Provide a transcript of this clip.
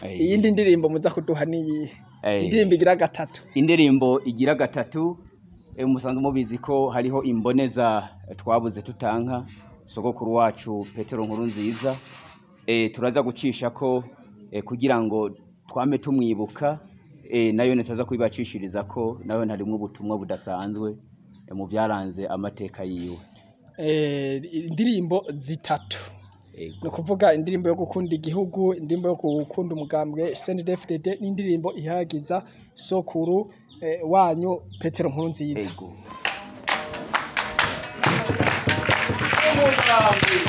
Eh, iyindi ndirimbo muza kuduha niyihe eh, indirimbo igira gatatu indirimbo igira gatatu eh, musanzwe mubizi ko hariho imboneza eh, twabuze tutanka sogokuru wacu petero nkuru nziza eh, turaza gucisha ko eh, kugira ngo twame tumwibuka eh, nayo nitaza kubibacishiriza ko nayo harimwo ubutumwa budasanzwe eh, mu byaranze amateka yiwe Eh, indirimbo zitatu Ego. ni ukuvuga indirimbo yo gukunda igihugu indirimbo yo gukunda umugambwe snddfdd n'indirimbo ihagiza sokuru eh, wanyu petero nkuru nziza Ego.